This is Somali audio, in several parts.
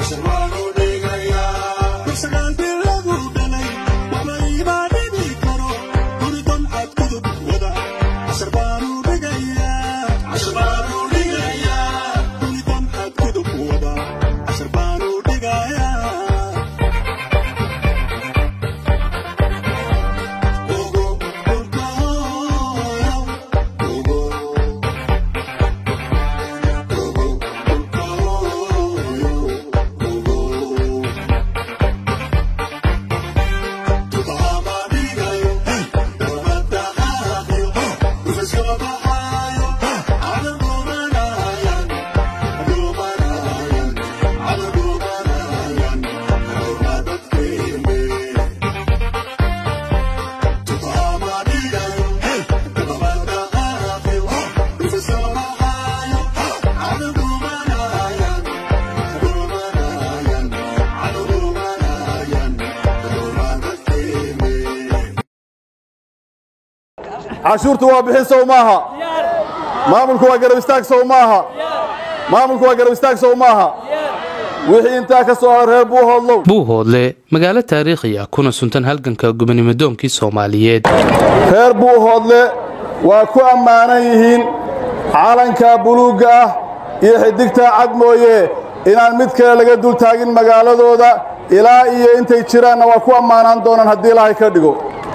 cashuurtu waa bixin sow maaha maamulku waa garab istaag sow maaha maamulku waa garab istaag sow maaha wixii intaa ka soo hara reer buuhoodlow buuhoodle magaalo taariikhi ah kuna suntan halganka gobonimodoonkii soomaaliyeed reer buuhoodle waa ku ammaanan yihiin calanka buluugga ah iyo xidigtaa cad mooye inaan mid kale laga dul taagin magaaladooda ilaa iyo intay jiraanna waa ku ammaanaan doonaan haddii ilaahay ka dhigo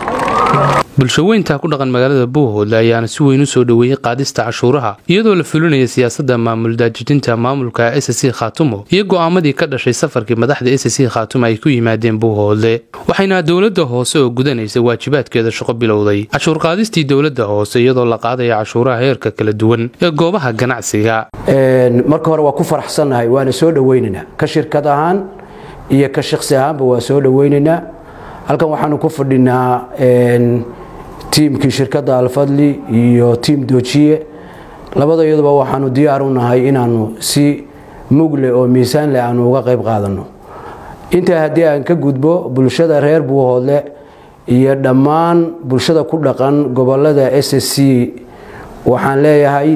bulshaweynta ku dhaqan magaalada buuhoodle ayaana si weyn u soo dhoweeyey qaadista cashuuraha iyadoo la fulinaya siyaasadda maamul daajijinta maamulka s c khaatumo iyo go'aamadii ka dhashay safarkii madaxda s c khaatumo ay ku yimaadeen buuhoodle waxayna dowladda hoose oo gudanaysa waajibaadkeeda shaqo bilowday cashuur qaadistii dowladda hoose iyadoo la qaadaya cashuuraha heerka kala duwan ee goobaha ganacsiga marka hore waa ku faraxsannahay waana soo dhoweynaynaa ka shirkad ahaan iyo ka shaqsi ahaanba waa soo dhoweynaynaa halkan waxaanu ku fadhinaa tiimkii shirkadda alfadli iyo tiim doojiye labada iyaduba waxaanu diyaar u nahay inaannu si mugle oo miisaan leh aanu uga qayb qaadanno intaa haddii aan ka gudbo bulshada reer buuhoodle iyo dhammaan bulshada ku dhaqan gobolada s s c waxaan leeyahay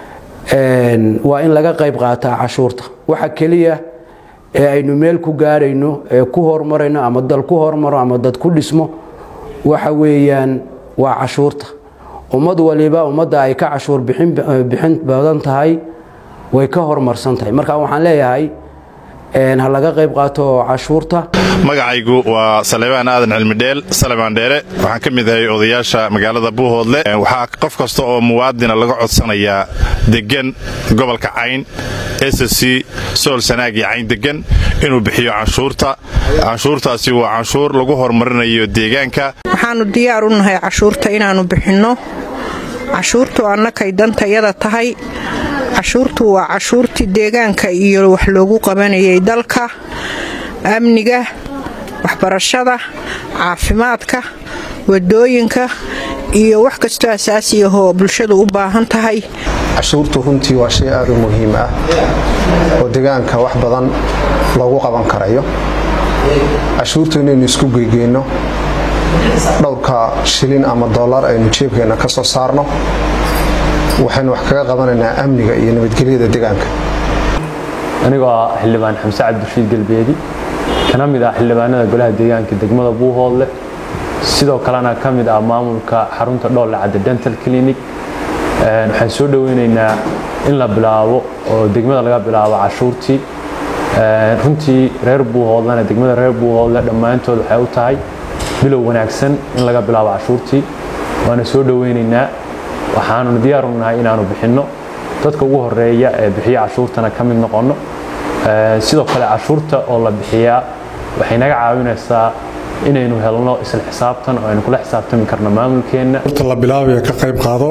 waa in laga qayb qaataa cashuurta waxa keliya ee aynu meel ku gaarayno ee ku horumarayno ama dal ku hormaro ama dad ku dhismo waxa weeyaan waa cashuurta ummad waliba ummadda ay ka cashuur bixin badan tahay way ka horumarsan tahay marka waxaan leeyahay ha laga qayb qaato cashuurta magacaygu waa salebaan aadan cilmidheel salebaan dheere waxaan ka mid ahay odayaasha magaalada buuhoodle waxaa qof kasta oo muwaadina laga codsanayaa degan gobolka cayn s c sool sanaag iyo cayn degan inuu bixiyo canshuurta canshuurtaasi waa canshuur lagu horumarinayo deegaanka waxaannu diyaar u nahay cashuurta inaannu bixinno cashuurtu annakay dantayada tahay cashuurtu waa cashuurtii deegaanka iyo wax loogu qabanayay dalka amniga waxbarashada caafimaadka wadooyinka iyo wax kastoo asaasi ahoo bulshadu u baahan tahay cashuurtu runtii waa shay aad u muhiim ah oo deegaanka wax badan loogu qaban karayo cashuurtu inaynu isku geygeyno dhowrka shilin ama dollar aynu jeebkeenna ka soo saarno waxaynu wax kaga qabanaynaa amniga iyo nabadgelyada deegaanka anigoo ah xildhibaan xamse cabdirashiid galbeedi kana mid ah xildhibaanada golaha deegaanka degmada buuhoodle sidoo kalena ka mid ah maamulka xarunta dhoolle cadde dental clinic waxaan soo dhoweynaynaa in la bilaabo oo degmada laga bilaabo cashuurtii runtii reer buuhoodlena degmada reer buuhoodle dhammaantood waxay u tahay bilow wanaagsan in laga bilaabo cashuurtii waana soo dhoweynaynaa waxaanuna diyaaru nahay inaanu bixinno dadka ugu horeeya ee bixiya cashuurtana ka mid noqonno sidoo kale cashuurta oo la bixiyaa waxay naga caawinaysaa inaynu helno isla xisaabtan oo aynu kula xisaabtami karno maamulkeenna la bilaabaya ka qayb qaado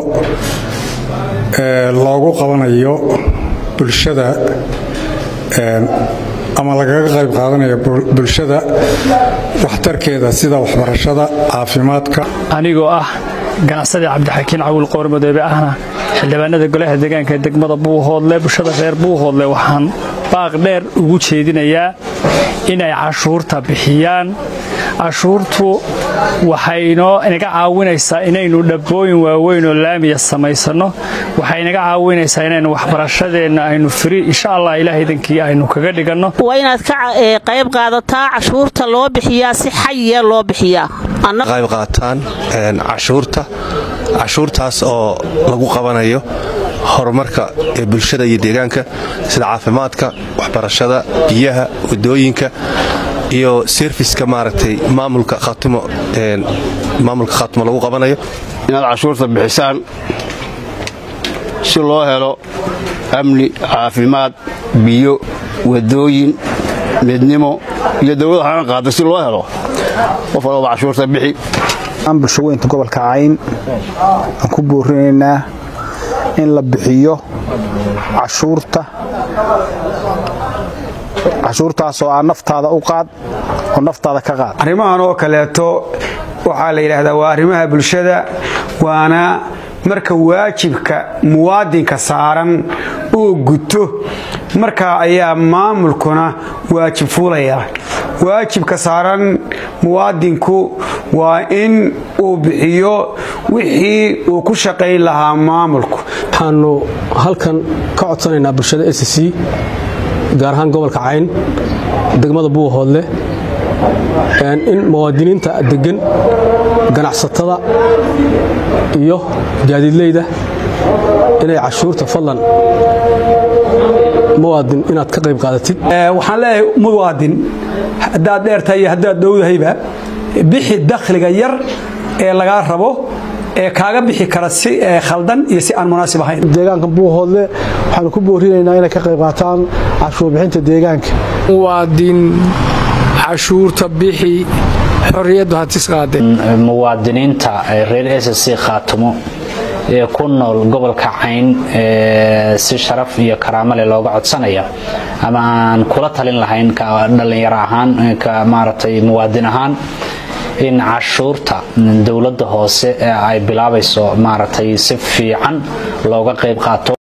loogu qabanayo bulshada ama lagaga qayb qaadanayo bulshada waxtarkeeda sida waxbarashada caafimaadka anigoo ah ganacsade cabdixakiin cawil qoormadoobe ahna xildhibaanada golaha deegaanka degmada buuhoodle bulshada reer buuhoodle waxaan baaq dheer ugu jeedinayaa inay cashuurta bixiyaan cashuurtu waxay inoo inaga caawinaysaa inaynu dhabbooyin waaweyn oo laamiya samaysanno waxay inaga caawinaysaa inaynu waxbarashadeenna aynu firi insha allah ilaahaydankii aynu kaga dhiganno waa inaad ka qayb qaadataa cashuurta loo bixiyaa si xayiya loo bixiyaa qayb qaataan cashuurta cashuurtaas oo lagu qabanayo horumarka ee bulshada iyo deegaanka sida caafimaadka waxbarashada biyaha wadooyinka iyo serviska maaragtay maamulka khatimo maamulka khatimo lagu qabanayo inaad cashuurta bixisaan si loo helo amni caafimaad biyo wadooyin midnimo iyo dawlad hana qaada si loo helo qof walbaba cashuurta bixi aan bulshaweynta gobolka cayn aan ku boorinaynaa in la bixiyo cashuurta cashuurtaasoo aa naftaada u qaad oo naftaada ka qaad arrimahan oo kaleeto waxaa la yidhaahdaa waa arrimaha bulshada waana marka waajibka muwaadinka saaran uu guto markaa ayaa maamulkuna waajib fuulaya waajibka saaran muwaadinku waa in uu bixiyo wixii uu ku shaqayn lahaa maamulku waxaanu halkan ka codsanaynaa bulshada s c gaar ahaan gobolka cayn degmada buuhoodle in muwaadiniinta degan ganacsatada iyo gaadiidleyda inay cashuurta fadlan muwaadin inaad ka qayb qaadatid waxaan leeyahay muwaadin haddaad dheertahay iyo haddaad dhowdahayba bixi dakhliga yar ee lagaa rabo ee kaaga bixi kara si khaldan iyo si aan munaasib ahayn deegaanka buuhoodle waxaanu ku boorinaynaa inay ka qayb qaataan cashuur bixinta deegaanka muwaadin cashuurta bixi xorriyaddu hatis qaadeen muwaadiniinta reer s c khaatimo ee ku nool gobolka cayn si sharaf iyo karaamo leh looga codsanaya ama aan kula talin lahayn ka dhallinyaro ahaan ka maaragtay muwaadin ahaan in cashuurta dowladda hoose ee ay bilaabayso maaragtay si fiican looga qayb qaato